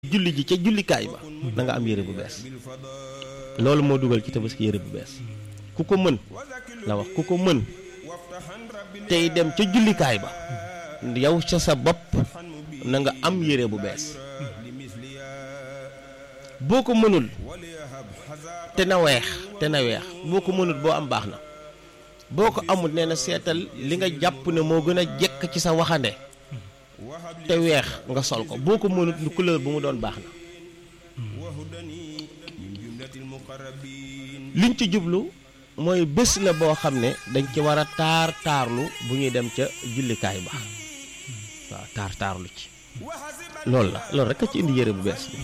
julli ji ca jullikaay ba da nga am yére bu bees loolu moo dugal ci tabaski yére bu bees ku ko mën la wax ku ko mën tey dem ca jullikaay ba yow ca sa bopp na nga am yére bu bees boo ko mënul te na weex te na weex boo ko mënul boo am baax na boo ko amul nee na seetal li nga jàpp ne moo gën a jekk ci sa waxande te weex nga sol ko boo ko mënut lu couleur bu mu doon baax na liñ ci jublu mooy bés la boo xam ne dañ ci war a taar taarlu bu ñuy dem ca jullikaay ba waaw taar taarlu ci loolu la loolu rek a ci indi yére bu bees bi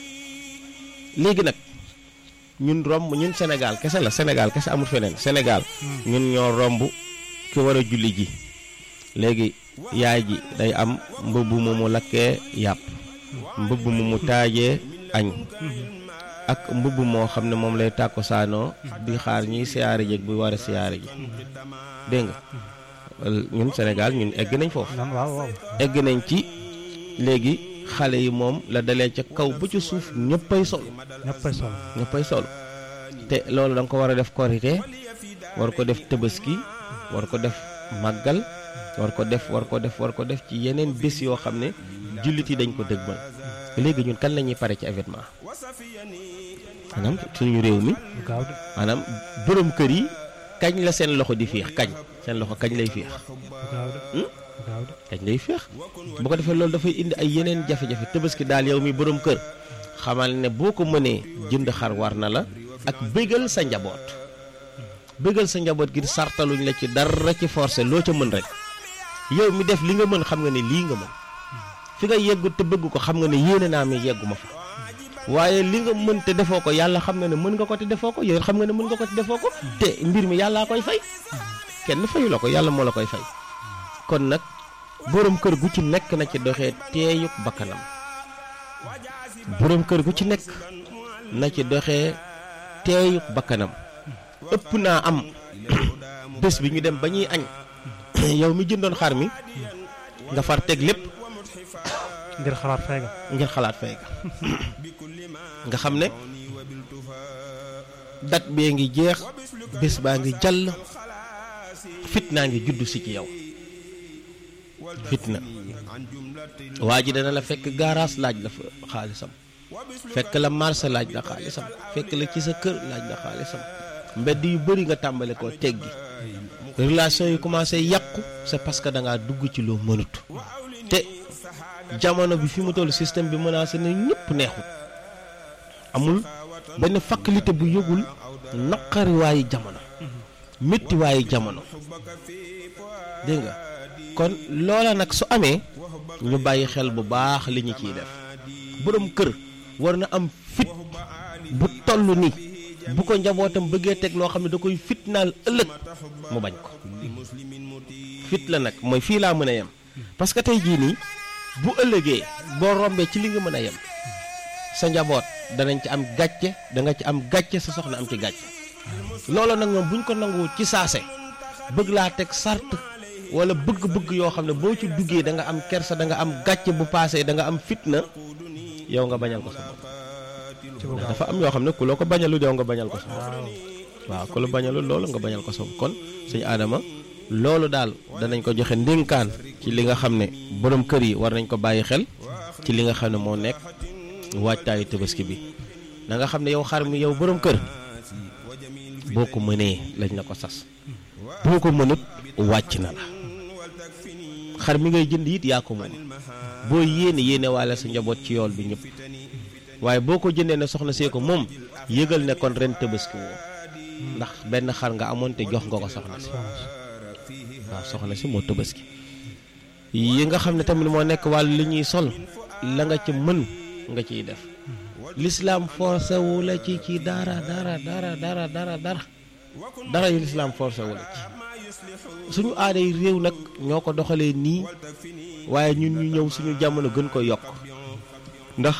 léegi nag ñun romb ñun Sénégal kese la Sénégal kese amul feneen Sénégal ñun ñoo romb ki war a julli ji léegi yaay ji day am mbubb mu mu lakkee yàpp mbubb mu mu taajee añ ak mbubb moo xam ne moom lay tàkko saanoo di xaar ñiy siyaare ji bu war a siyaare ji dégg nga ñun Sénégal ñun egg nañ foofu egg nañ ci léegi xale yi moom la dalee ca kaw ba ca suuf ñëppay sol ñëppay sol ñëppay sol te loolu da nga ko war a def korite war ko def tëbaski war ko def màggal war ko def war ko def war ko def ci yeneen bés yoo xam ne jullit yi dañ ko dëgmal léegi ñun kan la ñuy pare ci événement maanaam suñu réew mi maanaam borom kër yi kañ la seen loxo di féex kañ seen loxo kañ lay féex kañ lay féex bu ko defee loolu dafay indi ay yeneen jafe-jafe tabaski daal yow mi borom kër xamal ne boo ko mënee jënd xar war na la ak bégal sa njaboot bégal sa njaboot gi sartaluñ la ci dara ci forcé loo ca mën rek yow mi def li nga mën xam nga ne lii nga mën fi nga yeggu te bëgg ko xam nga ne yéene naa mi yeggu ma fa waaye li nga mën te defoo ko yàlla xam nga ne mën nga ko te defoo ko yow xam nga ne mën nga ko te defoo ko te mbir mi yàllaa koy fay kenn fayu la ko yàlla moo la koy fay kon nag borom kër gu ci nekk na ci doxee teeyuk bakkanam borom kër gu ci nekk na ci doxee teeyuk bakkanam ëpp naa am bés bi ñu dem ba ñuy añ yow mi jëndoon xar mi nga far teg lépp ngir xalaat fay ga ngir xalaat fay ga nga xam ne dat bee ngi jeex bés baa ngi jàll fitnaa ngi juddu si ci yow fitna waa ji dana la fekk gaaraas laaj la fa xaalisam fekk la marché laaj la xaalisam fekk la ci sa kër laaj la xaalisam mbedd yu bëri nga tàmbale ko teggi relation yi commencé yàqu c'est parce que da ngaa dugg ci loo mënut te jamono bi fi mu toll système bi menacé na ñëpp neexut amul benn faculté bu yëgul naqariwaayu jamono méttiwaayu jamono dégg nga kon loola nag su amee ñu bàyyi xel bu baax li ñu ciy def borom kër war na am fit bu toll ni bu ko njabootam bëggee teg loo xam ne da koy fitnaal ëllëg mu bañ ko fit la nag mooy fii laa mën a yem parce que tey jii nii bu ëllëgee boo rombee ci li nga mën a yem sa njaboot danañ ci am gàcce da nga ci am gàcce sa soxna am ci gàcce loolu nag moom buñ ko nanguwut ci saase bëgg laa teg sart wala bëgg-bëgg yoo xam ne boo ci duggee da nga am kersa da nga am gàcce bu paasee da nga am fitna yow nga bañal ko sa bopp dafa am yoo xam ne ku loo ko bañalul yow nga bañal ko sa bopp waaw ku la bañalul loolu nga bañal ko sa bopp kon suñu aadama loolu daal danañ ko joxe ndénkaan ci li nga xam ne borom kër yi war nañ ko bàyyi xel ci li nga xam ne moo nekk waajtaayu tabaski bi na nga xam ne yow xar mi yow borom kër boo ko mënee lañ la ko sas boo ko mënut wàcc na la xar mi ngay jënd it yaa ko moom boo yéene yéene waale sa njaboot ci yool bi ñëpp waaye boo ko jëndee ne soxna see ko moom yëgal ne kon ren tabaski woo ndax benn xar nga amoon te jox nga ko soxna si waaw soxna si moo tabaski yi nga xam ne tamit moo nekk wàllu li ñuy sol la nga ci mën nga ciy def l'islam forcé wu la ci ci dara dara dara dara dara dara dara yu l'islam forcé wu la ci suñu aaday réew nag ñoo ko doxalee nii waaye ñun ñu ñëw suñu jamono gën ko yokk ndax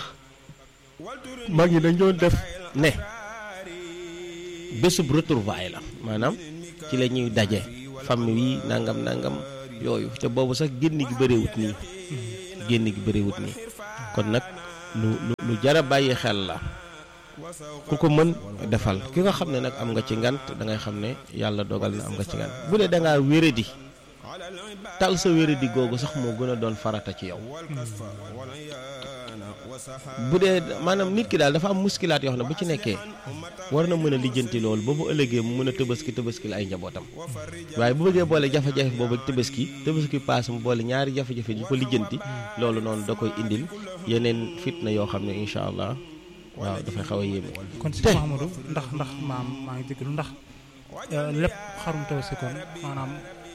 mag ñi dañ doon def ne bésub retrouvaille la maanaam ci la ñuy daje famille yi nangam nangam yooyu te boobu sax génn gi bëriwut nii génn gi bëriwut nii kon nag lu lu lu jara bàyyi xel la ku ko mën defal ki nga xam ne nag am nga ci ngant da ngay xam ne yàlla dogal na am nga ci ngant bu dee da ngaa wéradi tal sa wéradi googu sax moo gën a doon farata ci yow bu dee maanaam nit ki daal dafa am muskilaat yoo xam ne bu ci nekkee war na mën a lijjanti loolu ba bu ëllëgee mu mën a tëbaski tëbaski la ay njabootam waaye bu bëggee boole jafe-jafe boobu ak tëbaski tëbaski paas mu boole ñaari jafe-jafe di ko lijjanti loolu noonu da koy indil yeneen fitna yoo xam ne incha allah waaw dafay xaw a yéeme. kon si Mahamadou ndax ndax maam maa ngi jégalu ndax lépp xarum tabaski kon maanaam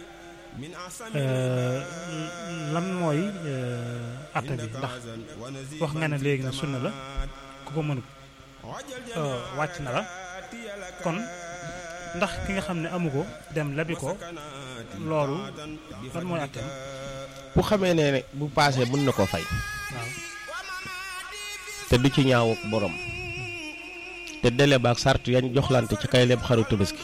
lan mooy atta bi ndax wax nga ne léegi na sunna la ku ko mënut wàcc na la kon ndax ki nga xam ne amu ko dem labi ko loolu lan mooy attam bu xamee ne bu paasee mën na koo fay. waaw te du ci ñaaw ak borom te délai ba ak sart yañ joxlante ci kay leb xaru tabaski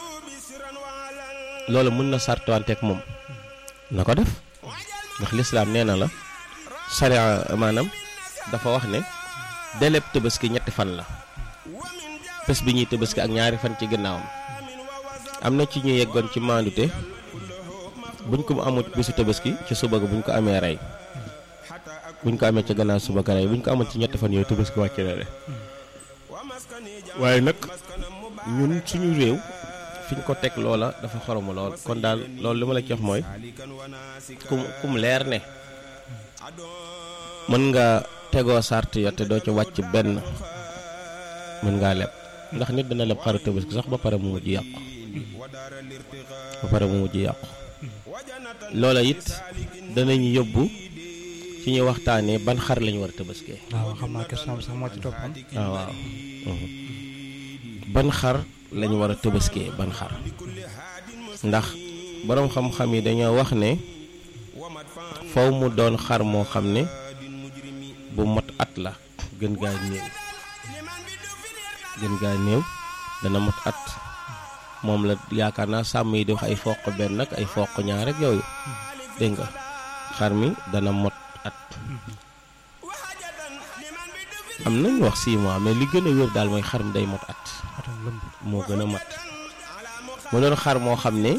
loolu mën na sartwante ak moom na ko def ndax lislaam nee na la sariya maanaam dafa wax ne délai tabaski ñetti fan la bés bi ñuy tabaski ak ñaari fan ci gannaawam am na ci ñu yeggoon ci maandute buñ ko amut bisu tabaski ci suba ga buñ ko amee rey buñ ko amee ci gannaaw suba ga rey buñ ko amoon ci ñetti fan yooyu tabaski wàcc na de waaye nag ñun suñu réew fi ñu ko teg loola dafa xoromu lool kon daal loolu li ma la ci wax mooy kum kum leer ne mën nga tegoo sart ya te doo ci wàcc benn mën ngaa leb ndax nit dina leb xaru tabaski sax ba pare mu mujj yàqu ba pare mu mujj yàqu loola it danañu yóbbu ci ñu waxtaanee ban xar lañu war a tabaskee waaw xam naa question bi sax moo ci toppoon waaw waaw ban xar lañu war a tabaskee ban xar ndax boroom xam-xam yi dañoo wax ne faw mu doon xar moo xam ne bu mot at la gën gaa néew gën gaa néew dana mot at moom la yaakaar naa sàmm yi di wax ay foq benn ak ay foq ñaar rek yooyu dégg nga xar mi dana mot at am nañu wax 6 mois mais li gën a wér daal mooy xar mi day mot at atam lëmb moo gën a mat mu doon xar moo xam ne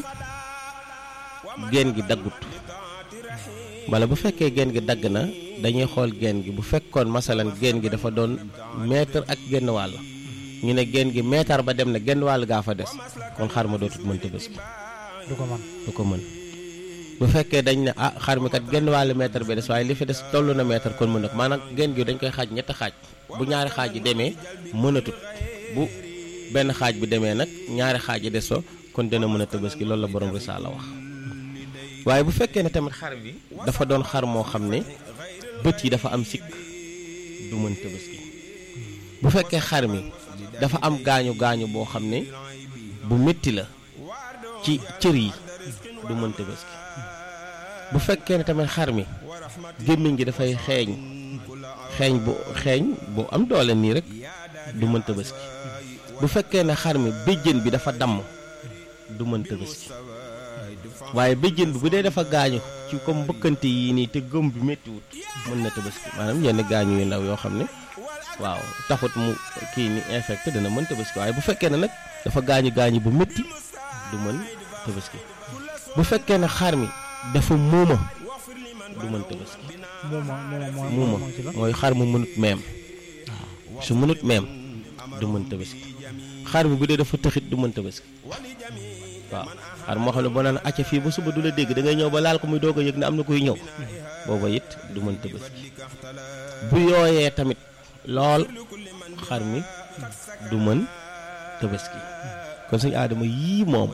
geen gi daggut wala bu fekkee geen gi dagg na dañuy xool geen gi bu fekkoon masalan geen gi dafa doon mètre ak genn wàll ñu ne geen gi mètre ba dem na genn wàll gaa fa des kon xar ma dootut mën tabaski du ko man du ko mën bu fekkee dañ ne ah xar mi kat genn wàllu mètre bi des waaye li fi des toll na mètre kon mën na ko maanaam geen gi dañ koy xaaj ñetti xaaj bu ñaari xaaj yi demee mënatut bu benn xaaj bi demee nag ñaari xaaj yi des fa kon dina mën a tabaski loolu la borom risaala wax waaye bu fekkee ne tamit xar bi dafa doon xar moo xam ne bët yi dafa am sikk du mën tabaski bu fekkee xar mi dafa am gaañu gaañu boo xam ne bu métti la ci cër yi du mën tabaski bu fekkee ne tamit xar mi gémmiñ gi dafay xeeñ xeeñ bu xeeñ bu am doole nii rek du mën tabaski bu fekkee ne xar mi béjjën bi dafa damm du mën tabaski waaye béjjën bi bu dee dafa gaañu ci comme mbëkkante yi nii te gëm bi méttiwut mën na tabaski maanaam yenn gaañu yu ndaw yoo xam ne waaw taxut mu kii ni infecté dana mën tabaski waaye bu fekkee ne nag dafa gaañu gaañu bu métti du mën tabaski bu fekkee ne xar mi dafa muuma du mën tabaski muuma muuma muuma mooy ci la mooy xar mu mënut meem su mënut meem du mën tabaski xar mi bu dee dafa tëxit du mën tabaski waaw xar moo xam ne boo naan acca fii ba suba du la dégg da ngay ñëw ba laal ko muy doog a yëg ne am na kuy ñëw booba it du mën tabaski bu yooyee tamit lool xar mi du mën tabaski kon suñu aadama yii moom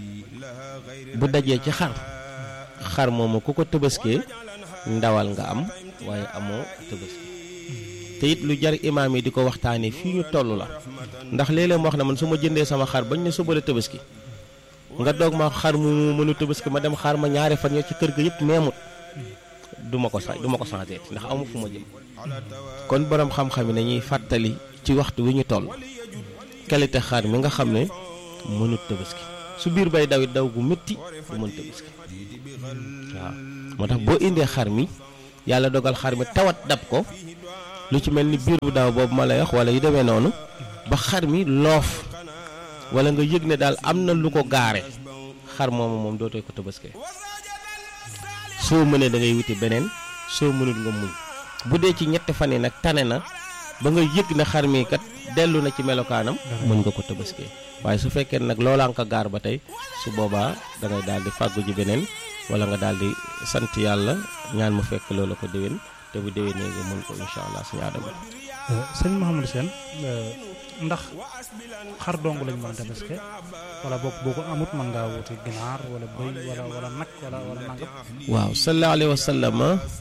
bu dajee ci xar xar moomu ku ko tabaskee ndawal nga am waaye amoo tabaski te it lu jar imaam yi di ko waxtaanee fii ñu toll la ndax léeg-léeg ma wax na man su ma jëndee sama xar bañ ne suba la tabaski nga doog ma xar mu mënu tabaski ma dem xaar ma ñaari fan ya ci kër ga yëpp meemut du ma ko sa du ma ko changé ndax amu fu ma jëm kon borom xam-xam yi nañuy fàttali ci waxtu wi ñu toll qualité xar mi nga xam ne mënut tabaski su biir bay dawit daw gu métti du mën tabaski waaw moo tax boo indee xar mi yàlla dogal xar mi tawat dab ko lu ci mel ni biir bu daaw boobu ma lay wax wala yu demee noonu ba xar mi loof wala nga yëg ne daal am na lu ko gaare xar moomu moom dootoo ko tabaskee soo mënee da ngay wuti beneen soo mënul nga muñ bu dee ci ñetti fan yi nag tane na ba nga yëg ne xar mi kat dellu na ci melokaanam mën nga ko tabaskee waaye su fekkee nag loolaa nga ko gaar ba tey su boobaa da ngay daal di fàggu ji beneen wala nga daal di sant yàlla ñaan mu fekk loola ko déwén te bu déwénee nga mën ko incha allah suñu aadama sëñ Mouhamadou Sène ndax xar dong lañ mën a tabaske wala boog boo ko amut mën ngaa wuti ginaar wala bëy wala wala nag wala wala nangam. waaw sallallahu alayhi wa sallam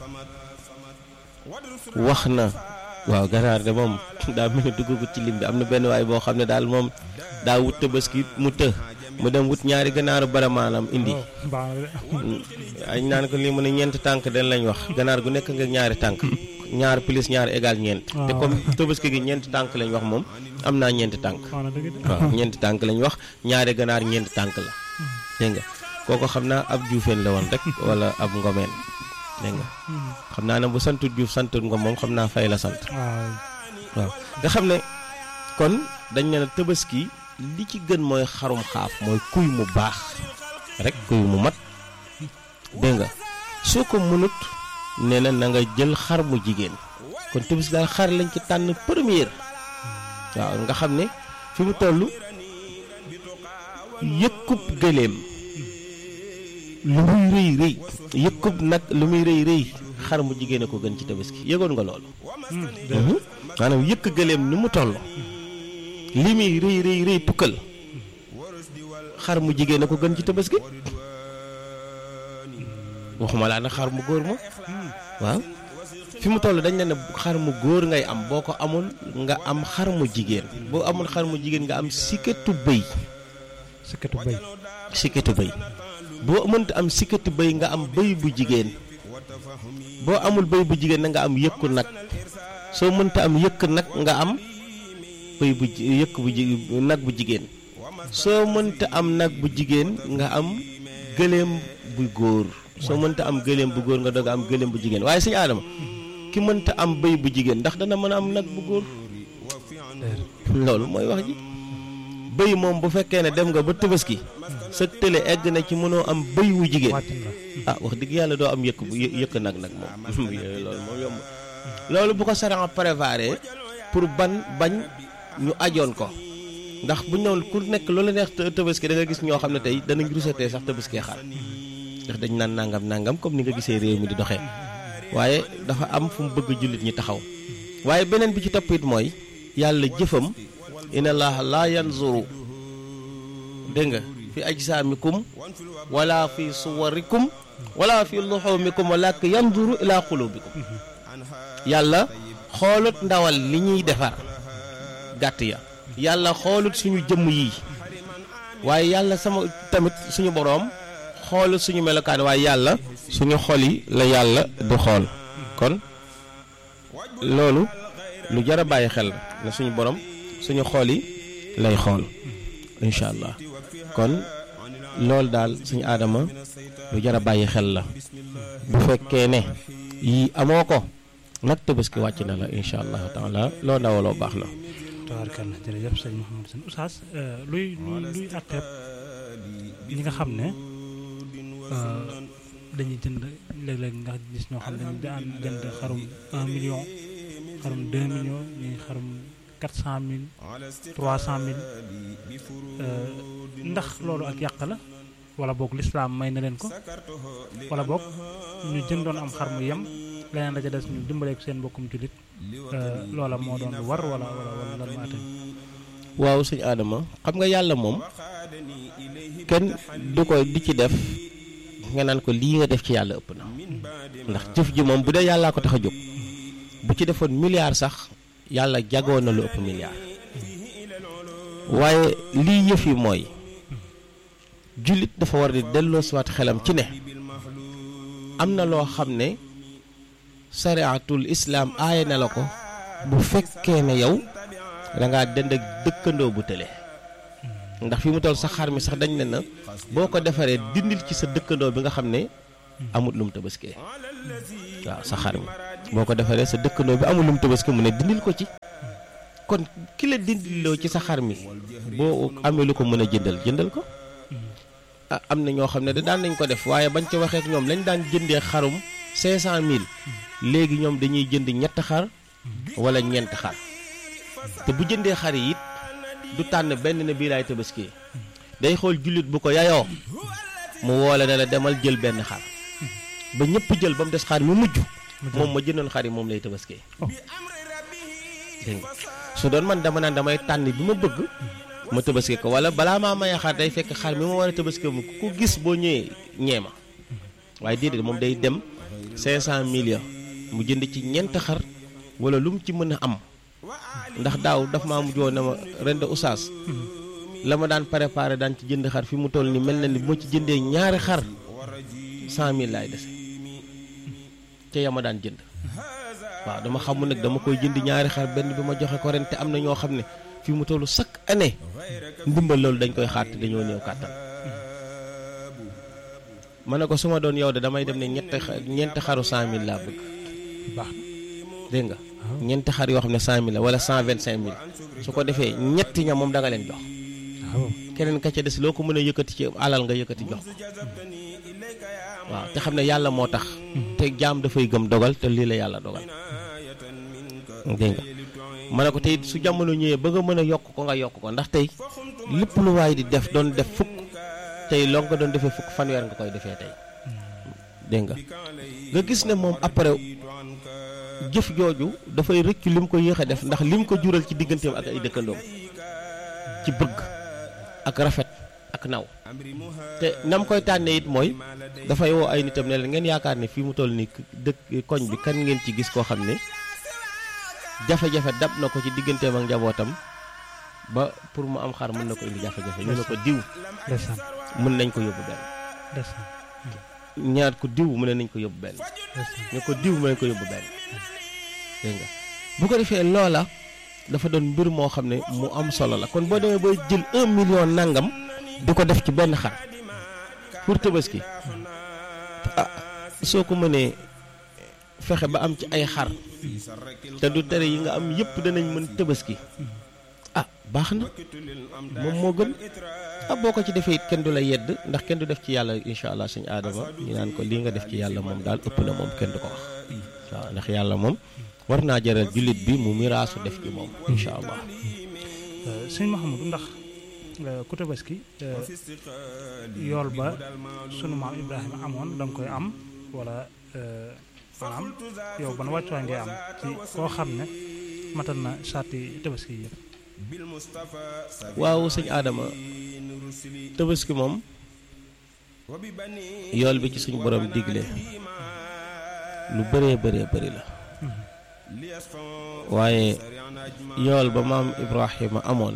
wax na waaw ganaar de moom daa mel ni duggagut ci lim bi am na benn waay boo xam ne daal moom daa wut tabaski mu të mu dem wut ñaari ganaaru baramaanam indi añ naan ko lii mu ne ñeenti tànk den lañ wax ganaar gu nekk nga ñaari tànk ñaar plus ñaar égal ñeent te comme tabaski gi ñeenti tànk lañ wax moom am naa ñeenti tànk waaw ñeenti tànk lañ wax ñaari ganaar ñeenti tànk la dégg nga kooko xam naa ab juufeen la woon rek wala ab ngomeen dégg nga xam naa ne bu santut juuf santut ngom moom xam naa fay la sant waaw nga xam ne kon dañ ne la tabaski li ci gën mooy xarum xaaf mooy kuy mu baax rek kuy mu mat dégg nga soo ko mënut nee na na nga jël xar mu jigéen kon tabaski daal xar lañ ci tànn première waaw nga xam ne fi mu toll yëkkub gëléem lu muy rëy rëy yëkkub nag lu muy rëy rëy xar mu jigéen a ko gën ci tabaski yëgoon nga loolu maanaam yëkk gëléem ni mu toll li muy rëy rëy rëy tukkal xar mu jigéen a ko gën ci tabaski waxuma laa na xar mu góor ma waaw fi mu toll dañ ne ne xar mu góor ngay am boo ko amul nga am xar mu jigéen boo amul xar mu jigéen nga am sikketu bëy sikketu bëy sikketu bëy boo mënta am sikketu bëy nga am bëy bu jigéen boo amul bëy bu jigéen na nga am yëkku nag soo mënta am yëkk nag nga am bëy bu yëkk bu nag bu jigéen soo mënta am nag bu jigéen nga am gëléem bu góor soo mënta am gëléem bu góor nga doog am gëléem bu jigéen waaye suñu aadama ki mënta am bëy bu jigéen ndax dana mën a am nag bu góor loolu mooy wax ji bëy moom bu fekkee ne dem nga ba tabaski sa tële egg na ci mënoo am bëy wu jigéen ah wax dëgg yàlla doo am yëkk bu yëkk nag nag moom loolu moom yomb loolu bu ko saran préparé pour ban bañ ñu ajoon ko ndax bu ñëw ku nekk loolu neex tabaski da nga gis ñoo xam ne tey danañ rusatee sax tabaski xar ndax dañ naan nangam nangam comme ni nga gisee réew mi di doxee waaye dafa am fu mu bëgg jullit ñi taxaw waaye beneen bi ci topp it mooy yàlla jëfam inna allaha laa yanzuru dégg nga fi ajsaamikum wala fi suwarikum wala fi luxumikum walakin yanzuru ila qulubikum yàlla xoolut ndawal li ñuy defar gàtt ya yàlla xoolut suñu jëmm yi waaye yàlla sama tamit suñu boroom xoolut suñu melokaan waaye yàlla suñu xol yi la yàlla di xool kon loolu lu jar a bàyyi xel na suñu borom suñu xol yi lay xool incha allah kon loolu daal suñu aadama lu jar a bàyyi xel la bu fekkee ne yii amoo ko nag tabaski wàcc na la incha allahu taala loo ndawaloo baax na. tabaarkalla jërëjëf sëñ Mouhamadou Sène Oustaz luy luy àtteeb ñi nga xam ne dañuy jënd léeg-léeg nga gis ñoo xam ne dañuy daan jënd xarum 1 million xarum 2 millions ñuy xarum 400 mille 300 mille ndax loolu ak yàq la wala boog lislaam may na leen ko wala boog ñu jëndoon am xar mu yem leneen la ca des ñu dimbale ko seen mbokkum jullit loola moo doon lu war wala wala wala lan maa tey waaw suñu aadama xam nga yàlla moom kenn du ko di ci def nga naan ko lii nga def ci yàlla ëpp na ndax jëf ji moom bu dee yàllaa ko tax a jóg bu ci defoon milliard sax yàlla jagoo na lu ëpp milliard waaye lii yëf yi mooy jullit dafa war di delloo siwaat xelam ci ne am na loo xam ne sariatul islaam aaye na la ko bu fekkee ne yow da ngaa dend ak dëkkandoo bu tële ndax fi mu toll sa xar mi sax dañ ne na boo ko defaree dindil ci sa dëkkandoo bi nga xam ne amut lu mu tabaskee waaw sa xar mi boo ko defaree sa dëkkandoo bi amul lu mu tabaski mu ne dindil ko ci kon ki la dindiloo ci sa xar mi boo amee lu ko mën a jëndal jëndal ko ah am na ñoo xam ne da daan nañ ko def waaye bañ ca waxee ak ñoom lañ daan jëndee xarum 500000 léegi ñoom dañuy jënd ñett xar wala ñeent xar te bu jëndee xar yi it du tànn benn ne bii laay tabaski day xool jullit bu ko yayoo mu woole ne la demal jël benn xar ba ñëpp jël ba mu des xar mi mujj moom ma jëndoon xar yi moom lay tabaski dégg nga su doon man dama naan damay tànn bi ma bëgg ma tabaski ko wala balaa maa maye xar day fekk xar mi ma war a tabaski mu ku gis boo ñëwee ñee ma waaye déedéet moom day dem 500 millions mu jënd ci ñeent xar wala lu mu ci mën a am ndax daaw daf maa mujj woon ne ma ren de oustaz la ma daan préparé daan ci jënd xar fi mu toll ni mel na ni bu ma ci jëndee ñaari xar 100000 laay dese te ya ma daan jënd waaw dama xamul nag dama koy jënd ñaari xar benn bi ma joxe ko ren te am na ñoo xam ne fi mu toll chaque année ndimbal loolu dañ koy xaar te dañoo néew kàttan ma ne ko su ma doon yow de damay dem ne ñetti ñeenti xaru 100000 laa bëgg baax dégg nga ñeenti xar yoo xam ne 100000 la wala 125000 su ko defee ñetti ña moom da nga leen jox waaw keneen ka ca des loo ko mën a yëkkati ci alal nga yëkkati jox ko waaw te xam ne yàlla moo tax te jaam dafay gëm dogal te lii la yàlla dogal dégg nga ma ne ko tey su jamono ñëwee ba nga mën a yokk ko nga yokk ko ndax tey lépp lu waay di def doon def fukk tey loo nga doon defee fukk fanweer nga koy defee tey dégg nga nga gis ne moom après jëf jooju dafay rëccu lim ko yéex a def ndax lim ko jural ci digganteem ak ay dëkkandoom ci bëgg ak rafet ak naw te nam koy tànnee it mooy dafay woo ay nitam ne leen ngeen yaakaar ne fii mu toll nii dëkk koñ bi kan ngeen ci gis koo xam ne jafe-jafe dab na ko ci digganteem ak njabootam ba pour mu am xar mën na ko indi jafe-jafe ñu ne ko diw ndeysaan mën nañ ko yóbbu benn ndeysaan ñaar ko diw mu ne nañ ko yóbbu benn ndeysaan ñu ko diw mu ne nañ ko yóbbu benn dégg nga bu ko defee loola dafa doon mbir moo xam ne mu am solo la kon boo demee booy jël un million nangam di ko def ci benn xar pour tabaski ah soo ko mënee fexe ba am ci ay xar te du tere yi nga am yëpp danañ mën tabaski ah baax na moom moo gën ah boo ko ci defee it kenn du la yedd ndax kenn du def ci yàlla incha allah suñu aadama ñu naan ko lii nga def ci yàlla moom daal ëpp na moom kenn du ko wax waaw ndax yàlla moom war naa jaral jullit bi mu miraasu def ci moom incha allah sëñ Mahamadou ndax ku tabaski yool ba sunu maam Ibrahima amoon da nga koy am wala maanaam yow ban wàccuwaay ngay am ci koo xam ne matal na sàrti tabaski yi waaw sëñ aadama tabaski moom yool bi ci suñu borom digle lu bëree bëree bëri la waaye yool ba maam Ibrahima amoon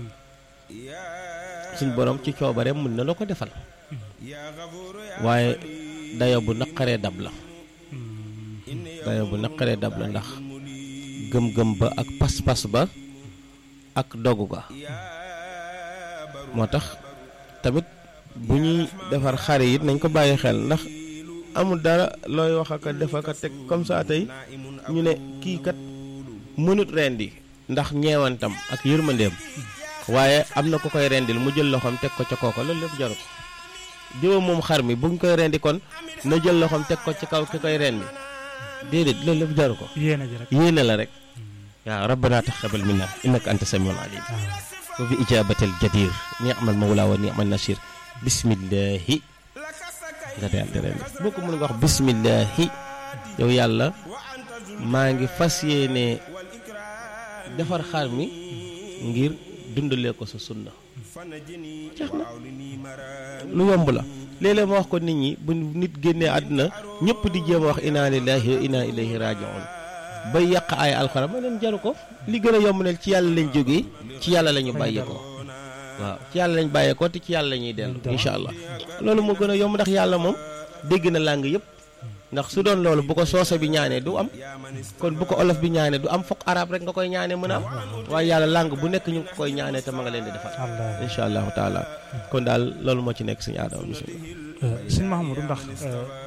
suñ borom ci coobareem mën na la ko defal waaye dayo bu naqaree dab la dayo bu naqaree dab la ndax gëm-gëm ba ak pas-pas ba ak dogu ga moo tax tamit bu ñuy defar xare it nañ ko bàyyi xel ndax amul dara looy wax aka def aka teg comme ça tey ñu ne kii kat mënut rendi ndax ñeewantam ak yërmandeem waaye am na ku koy rendil mu jël loxoom teg ko ca kooko loolu lépp jaru ko diwa moom xar mi buñ koy rendi kon na jël loxoom teg ko ci kaw ki koy rendi déedéet loolu lépp jaru ko yéene ji rek yéene la rek waaw rabbana taqabbal minna innaka anta samiul alim wa bi ijabatil jadir ni'mal mawla wa ni'mal nasir bismillahi nga daal di rendi boo ko mën nga wax bismillahi yow yàlla maa ngi fas yéene defar xar mi ngir dundalee ko sa sunna jeex na lu yomb la léeg-léeg ma wax ko nit ñi bu nit génnee àdduna ñëpp di jéem a wax inna lillahi wa inna ilayhi raji'un bay yàq ay alxuraan ma leen jaru ko li gën a yomb ne ci yàlla lañ jógee ci yàlla la ñu bàyyeekoo waaw ci yàlla lañ bàyyeekoo te ci yàlla la ñuy dellu incha allah loolu moo gën a yomb ndax yàlla moom dégg na làng yëpp ndax su doon loolu bu ko soose bi ñaanee du am kon bu ko olof bi ñaanee du am fokk arab rek nga koy ñaanee mën a am waaye yàlla làng bu nekk ñu ngi ko koy ñaanee te ma nga leen di defal incha allahu taala kon daal loolu moo ci nekk suñu aadama bisimilah sëñ Mahamadou ndax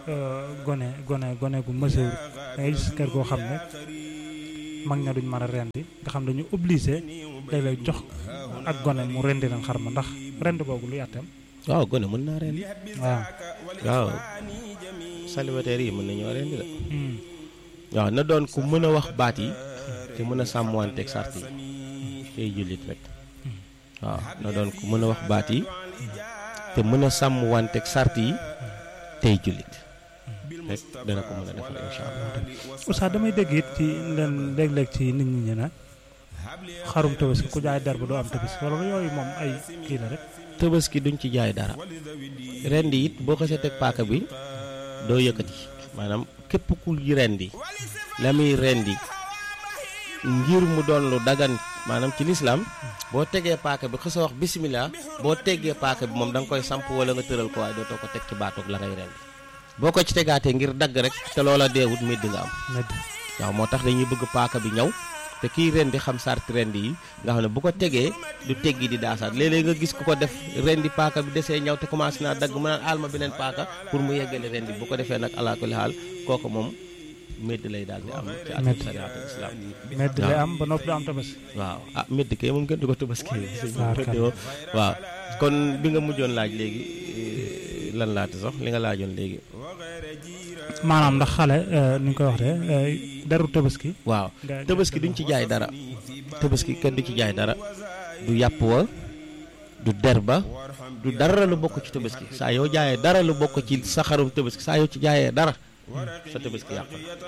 gone gone gone gu mësewul da ngay gis kër goo xam ne mag ña duñ mën a rendi nga xam dañu obligé léeg-léeg jox ak gone mu rendi leen xar ma ndax rend googu lu yàtteem waaw gone mën naa rendi waaw waaw célibataire yi mën nañoo rendi la waaw na doon ku mën a wax baat yi te mën a sàmmanteeg sart yi tey jullit rek waaw na doon ku mën a wax baat yi te mën a sàmmanteeg sart yi tey jullit rek dana ko mën a defal incha allah. Oustaz damay dégg it ci leen léeg-léeg ci nit ñi ñu ne xarum tabaski ku jaay der ba doo am tabaski wala yooyu moom ay kii la rek. tabaski duñ ci jaay dara rendi it boo xasee teg paaka bi doo yëkkati maanaam képp ku rendi la muy rendi ngir mu doon lu dagan maanaam ci lislaam boo tegee paaka bi xësa wax bisimilah boo teggee paaka bi moom da nga koy samp wala nga tëral ko waaye dootoo ko teg ci baatoog la ngay rendi boo ko ci tegaatee ngir dagg rek te loola deewut medd nga am waaw moo tax dañuy bëgg paaka bi ñaw te kii rendi xam sarti rendi yi nga xam ne bu ko tegee du teggi di daasaat léeg-léeg nga gis ku ko def rendi paaka bi desee ñaw te commencé naa dagg mu naan alma beneen paaka pour mu yeggale rendi bu ko defee nag alaa kulli xaal kooku moom medd lay daal di am ci atum sariatu islam medd lay am ba noppi du am tabaski waaw ah medd kay moom gën di ko tabaski waaw kon bi nga mujjoon laaj léegi lan laata sax li nga laajoon léegi maanaam ndax xale ni nga koy waxee deru tabaski waaw tabaski duñ ci jaay dara tabaski kenn du ci jaay dara du yàpp wa du der ba du dara lu bokk ci tabaski saa yoo jaayee dara lu bokk ci sa xarum tabaski saa yoo ci jaayee dara sa tabaski yàq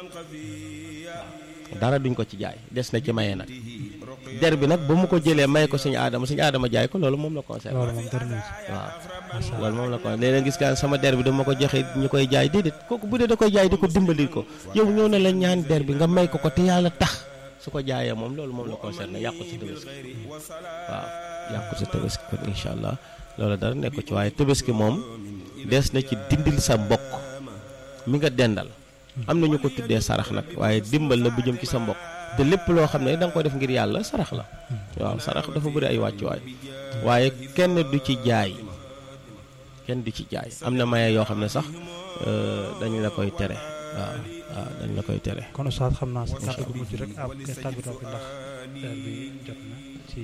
na dara duñ ko ci jaay des na ci maye nag der bi nag ba mu ko jëlee may ko suñu aadama suñu aadama jaay ko loolu moom la concerné loolu moom dara waaw loolu moom la ko léeg-léeg gis nga sama der bi dama ko joxe ñu koy jaay déedéet kooku bu dee da koy jaay di ko dimbali ko yow ñëw na la ñaan der bi nga may ko ko te yàlla tax su ko jaayee moom loolu moom la concerné yàqu sa tabaski waaw yàqu sa tabaski kon incha allah loolu dara nekk ci waaye tabaski moom des na ci dindil sa mbokk mi nga dendal am na ñu ko tuddee sarax nag waaye dimbal la bu jëm ci sa mbokk te lépp loo xam ne da nga ko def ngir yàlla sarax la waaw sarax dafa bëri ay wàccuwaay waaye kenn du ci jaay kenn du ci jaay am na maye yoo xam ne sax dañu la koy tere waaw waaw dañ la koy tere. kon Oustaz xam naa si kàddu gu mujj rek ab tàggatoo bi ndax heure bi jot na ci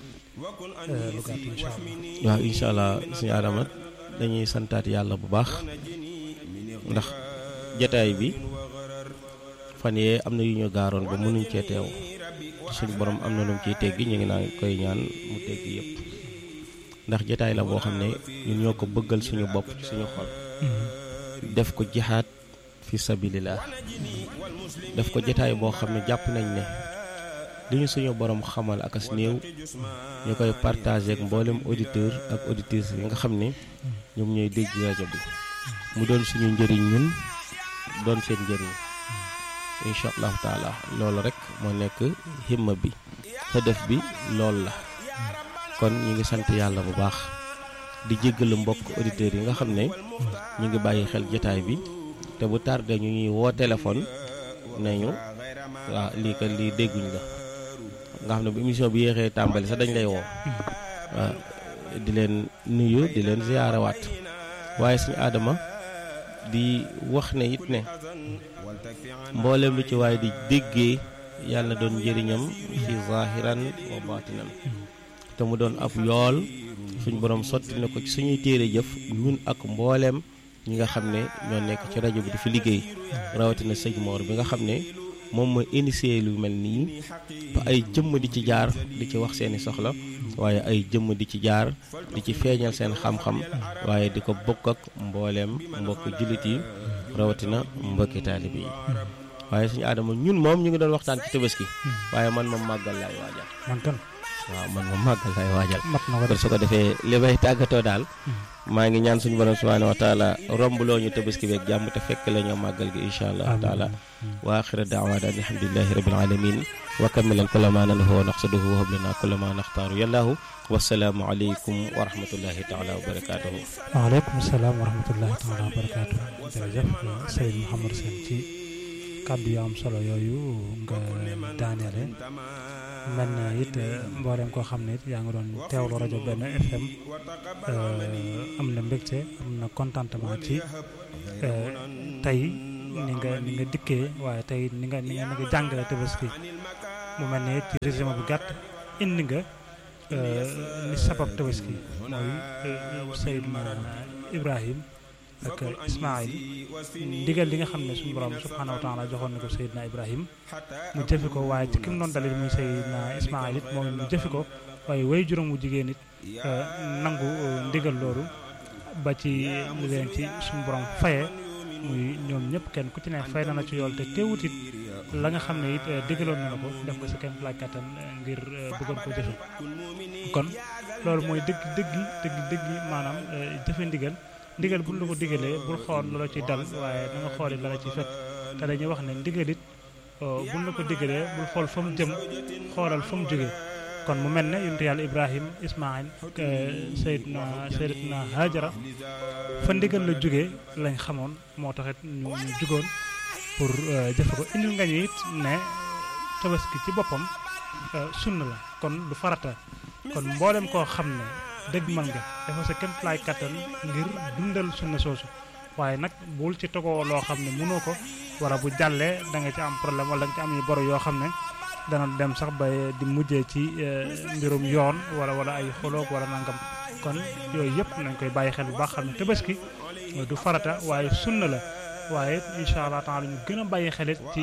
lu gàtt incha allah. waaw incha allah suñu aadama dañuy santaat yàlla bu baax ndax jataay bi fan yee am na yu ñu gaaroon ba mënuñ cee teew suñu borom am na lu mu ciy teggi ñu ngi naan koy ñaan mu teggi yëpp. ndax jataay la boo xam ne ñun ñoo ko bëggal suñu bopp ci suñu xol def ko jihaad fi sabilillah def ko jataay boo xam ne jàpp nañ ne li ñu suñu borom xamal ak as néew ñu koy partagé ak mboolem auditeur ak auditrice yi nga xam ne ñoom ñooy dégg rajo bi mu doon suñu njëriñ ñun doon seen njëriñ incha allahu taala loolu rek moo nekk himma bi def bi loolu la kon ñu ngi sant yàlla bu baax di jéggalu mbokk auditeurs yi nga xam ne ñu ngi bàyyi xel jotaay bi te bu tardé ñu ñuy woo téléphone nañu waaw lii kat lii dégguñ la nga xam ne bu émission bi yéexee tàmbali sax dañ lay woo waaw di leen nuyu di leen ziyaarawaat waaye suñu aadama di wax ne it ne mboolem lu ci waaye di déggee yàlla na doon njëriñam ci zahiran wa batinan te mu doon ab yool suñ borom sotti na ko ci suñuy téere jëf ñun ak mbooleem ñi nga xam ne ñoo nekk ci rajo bi di fi liggéey rawatina sëñ Mor bi nga xam ne moom mooy initié lu mel nii ba ay jëmm di ci jaar di ci wax seeni soxla waaye ay jëmm di ci jaar di ci feeñal seen xam-xam waaye di ko bokk ak mbooleem mbokk jullit yi rawatina mbokki taalibe yi waaye suñu aadama ñun moom ñu ngi doon waxtaan ci tabaski waaye man moom màggal laay waajal man kan waaw man moom màggal laay waajal mat na kon su ko defee li may tàggatoo daal maa ngi ñaan suñu borom subhanahu wa taala romb loo ñu tabaski beeg jàmm te fekk la ñoo màggal gi incha allah taala wa axira daawaana an alhamdulilahi rabil alamin wa kamilan kulla ma nanhu wa naqsaduhu wa hablana kulla ma naxtaaru yallahu wasalaamu aleykum wa rahmatullahi taala wa barakatuhu waaleykum salaam wa rahmatullahi taala wa barakatuhu jërëjëf Seydou Mouhamadou Sène ci kàddu yu am solo yooyu nga daaneele mel na it mboolem koo xam ne it yaa ngi doon teewlu rajo benn FM am na mbégte am na contentement ci tey ni nga ni nga dikkee waaye tey ni nga ni nga ni nga jàngale tabaski mu mel ne ci résumé bu gàtt indi nga li sabab tabaski mooy Seydina Ibrahim ak Ismaïl ndigal li nga xam ne suñu borom subhanahu wa taala joxoon na ko Seydina Ibrahim mu jëfi ko waaye ci ki mu doon dalil muy Seydina Ismaïl it moom mu jëfi ko waaye way juróom wu jigéen it nangu ndigal loolu ba ci li leen ci suñu borom faye muy ñoom ñëpp kenn ku ci ne fay na na ci yool te teewut it la nga xam ne it digaloon na la ko def ko si kenn laaj kattan ngir bëggoon ko jëfe kon loolu mooy dëgg dëggi dëgg dëggi maanaam jëfe ndigal ndigal buñ la ko digalee bul xool loola ci dal waaye da nga xooli la la ci fekk te dañuy wax ne ndigal it buñ la ko digalee bul xool fa mu jëm xoolal fa mu jógee kon mu mel ne yonent yàlla Ibrahim Ismaïl Seydina Seydina Hajara fa ndigal la jógee lañ xamoon moo taxit ñu ñu jugoon pour jëfe ko indil nga ñu it ne tabaski ci boppam sunna la kon du farata kon mboolem koo xam ne dëgg mën nga dafa sa kéem laay kattan ngir dundal sunna soosu waaye nag bul ci togoo loo xam ne mënoo ko wala bu jàllee da nga ci am problème wala da nga ci am yu boro yoo xam ne dana dem sax ba di mujjee ci mbirum yoon wala wala ay xoloog wala nangam kon yooyu yëpp nañ koy bàyyi xel bu baax xam ne tabaski du farata waaye sunna la waaye incha allah taala ñu gën a bàyyi xelit ci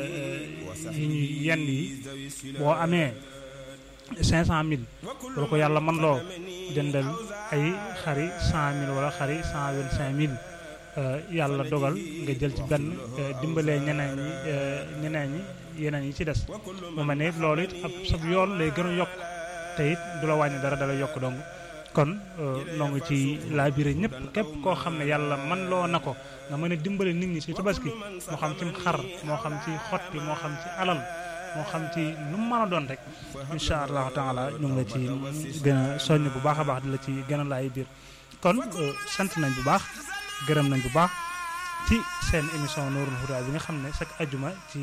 yi ñuy yenn yi boo amee cinq cent mille wala ko yàlla man loo jëndal ay xari cent mille wala xari cent vingt cinq mille yàlla dogal nga jël ci benn dimbalee ñeneen ñi ñeneen ñi yeneen yi ci des mu mel ne loolu it ab sab yoon lay gën a yokk te it du la wàññi dara dala yokk dong kon noo ngi ci laabire ñëpp képp koo xam ne yàlla man loo na ko nga mën a dimbale nit ñi ci tabaski moo xam ci xar moo xam ci xotti moo xam ci alal moo xam ci lu mu mën a doon rek incha allahu taala ñu ngi la ci gën a soññ bu baax a baax di la ci gën a laay biir kon sant nañ bu baax gërëm nañ bu baax ci seen émission Nourul Huda bi nga xam ne chaque ajuma ci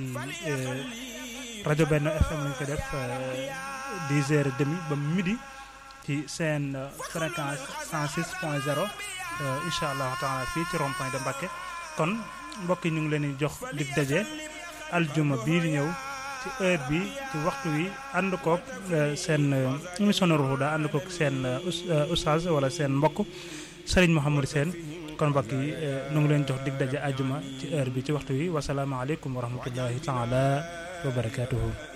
rajo benn FM lañ ko def dix heures et demi ba midi ci seen fréquence 106 point 0 incha allahu taala fii ci rond point de Mbacké kon mbokk yi ñu ngi leen di jox dig daje aljuma bii di ñëw ci heure bi ci waxtu wi ànd koog seen émission Nourul Huda ànd koog seen oustaz wala seen mbokk Serigne Mouhamadou Sène kon mbokk yi ñu ngi leen jox dig daje aljuma ci heure bi ci waxtu wi wasalaamaaleykum wa rahmatullahi taala wa barakaatuhu